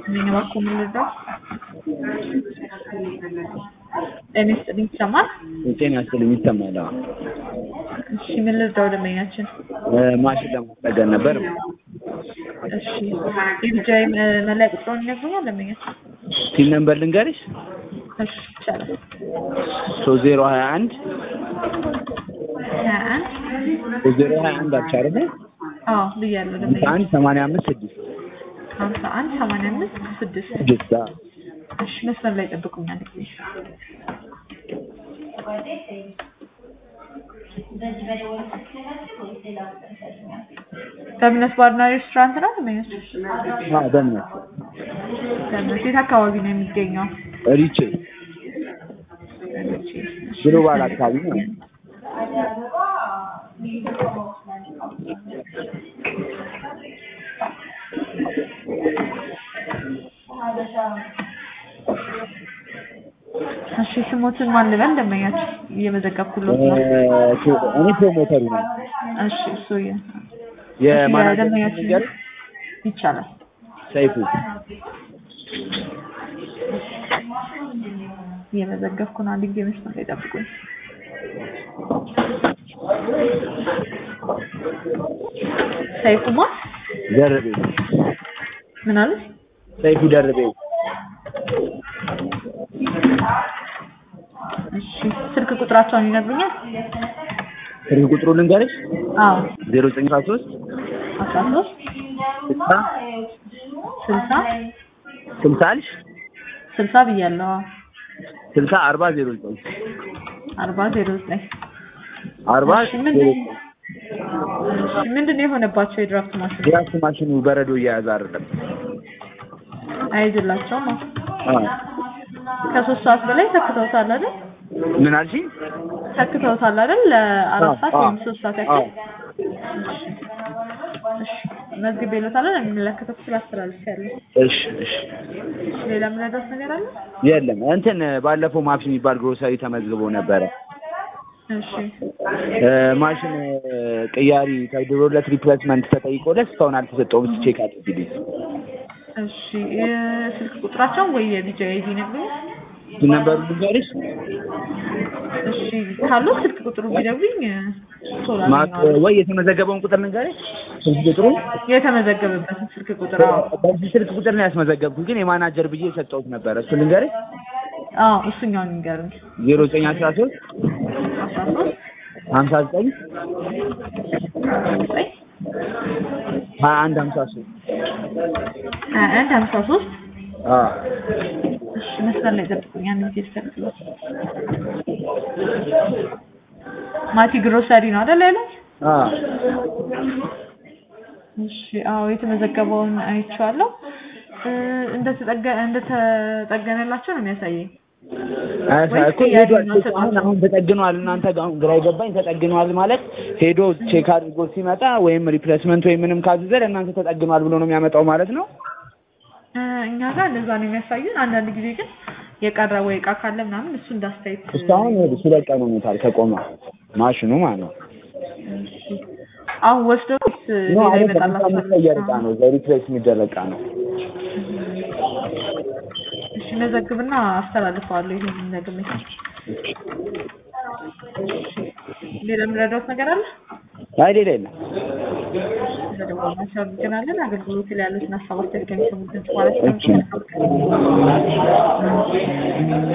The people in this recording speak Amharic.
ይስጥልኝ እባክዎ ምን ልርዳው? ጤና ይስጥልኝ ይሰማል? ጤና ይስጥልኝ ይሰማል። አዎ። እሺ ምን ልርዳው ደንበኛችን? ማሽን ለማስጠገን ነበር። እሺ የቢጃይ መለያ ቁጥሩን ይነግሩኛል ደንበኛችን? ቲን ነምበር ልንገርሽ? እሺ ይቻላል። ሶስት ዜሮ ሀያ አንድ ሀያ አንድ ሶስት ዜሮ ሀያ አንድ አልሽ አይደለ? አዎ ብያለሁ ሀምሳ ደንበኛ አንድ ሰማንያ አምስት ስድስት ሀምሳ አንድ ሰማንያ አምስት ስድስት ስድስት አዎ። እሺ መስመር ላይ ጠብቁኛል ጊዜ በእምነት ባርና ሬስቶራንት ነው ደንበኛችን? አዎ በእምነት በእምነት የት አካባቢ ነው የሚገኘው? ሪቼ ግሎባል አካባቢ ነው። እሺ ስሞትን ማን ልበል ደንበኛችን? እየመዘገብኩለት ነው። እኔ ፕሮሞተሩ ነኝ። እሺ እሱ የ- የማናጀር ደንበኛችን ነገር ይቻላል። ሰይፉ እየመዘገብኩ ነው። አንድ ጊዜ መስመር ላይ ጠብቁኝ። ሰይፉማ ደርቤ ምን አለ? ሰይፉ ደርቤ እሺ ስልክ ቁጥራቸውን ይነግሩኛል? ስልክ ቁጥሩ ልንገርሽ? አዎ ዜሮ ዘጠኝ አስራ ሶስት አስራ ሶስት ስልሳ ስልሳ ስልሳ አልሽ ስልሳ ብያለሁ። አዎ ስልሳ አርባ ዜሮ ዘጠኝ አርባ ዜሮ ዘጠኝ አርባ እሺ ዜሮ ምንድን ዘጠኝ እሺ ምንድን ነው የሆነባቸው የድራፍት ማሽን ድራፍት ማሽኑ በረዶ እየያዘ አይደለም። አይዝላቸውም? አዎ አዎ። ከሶስት ሰዓት በላይ ተክተውታል አይደል? ምን አልሽኝ? ተክተውታል አይደል? ለአራት ሰዓት አዎ፣ ወይም ሶስት ሰዓት አዎ። ያክል እሺ መዝግቤ እልዎታለሁ። የሚመለከተው ክፍል አስተላልፌያለሁ። እሺ እሺ። እሺ ሌላ የምረዳት ነገር አለ? የለም እንትን ባለፈው ማፕስ የሚባል ግሮሰሪ ተመዝግቦ ነበረ። እሺ እ ማሽን እ ቅያሪ ተደርጎለት ሪፕሌስመንት ተጠይቆለት እስካሁን አልተሰጠውም። እስኪ ቼክ አድርጊልኝ። እሺ የስልክ ቁጥራቸውን ወይ የቢጃ አይዲ ነግሩኝ። ነበሩ ልንገርሽ? እሺ ካለው ስልክ ቁጥሩ ቢነግሩኝ ቶሎ ማ- አገኘዋለሁ። ወይ የተመዘገበውን ቁጥር ልንገርሽ? ስልክ ቁጥሩ የተመዘገበበትን ስልክ ቁጥር አዎ በዚህ ስልክ ቁጥር ነው ያስመዘገብኩት፣ ግን የማናጀር ብዬ የሰጠሁት ነበረ። እሱ ልንገርሽ? አዎ እሱኛውን ይንገሩኝ። ዜሮ ዘጠኝ አስራ ሶስት አስራ ሶስት ሀምሳ ዘጠኝ ዘጠኝ ሀያ አንድ ሀምሳ ሶስት ሀያ አንድ ሀምሳ ሶስት አዎ እሺ መስመር ላይ ጠብቁኝ። አንድ ጊዜ ልፈልግሎት። ማቲ ግሮሰሪ ነው አይደል ያለው? አዎ እሺ አዎ የተመዘገበውን አይቼዋለሁ። እ እንደተጠገ እንደተጠገነላቸው ነው የሚያሳየኝ። አያሳ- እኮ ሄዷል። አሁን አሁን ተጠግኗል። እናንተ ጋር አሁን ግራ የገባኝ ተጠግኗል ማለት ሄዶ ቼክ አድርጎ ሲመጣ ወይም ሪፕሌስመንት ወይም ምንም ካዘዘ ለእናንተ ተጠግኗል ብሎ ነው የሚያመጣው ማለት ነው። እ እኛ ጋር እንደዛ ነው የሚያሳዩን። አንዳንድ ጊዜ ግን የቀረ ወይ እቃ ካለ ምናምን እሱ እንዳስተያየት እስካሁን ይኸውልሽ ሁለት ቀን ሆኖታል ከቆመ ማሽኑ ማለት ነው። አሁን ወስደው ወይስ ኖ ሌላ አይደለም፣ ይመጣላቸዋል? የሚቀየር እቃ ነው። ሪፕሌስ የሚደረግ እቃ ነው። እሺ መዘግብና አስተላልፈዋለሁ። ይሄን ነግሜ ሌላ የምረዳውት ነገር አለ? አይ ሌላ የለም። በደወላችሁ አመሰግናለን። አገልግሎት ላይ ያሉትን ሀሳብ አስተያየት ከሚሰሙት ድምጽ ማለት ነው። እሺ።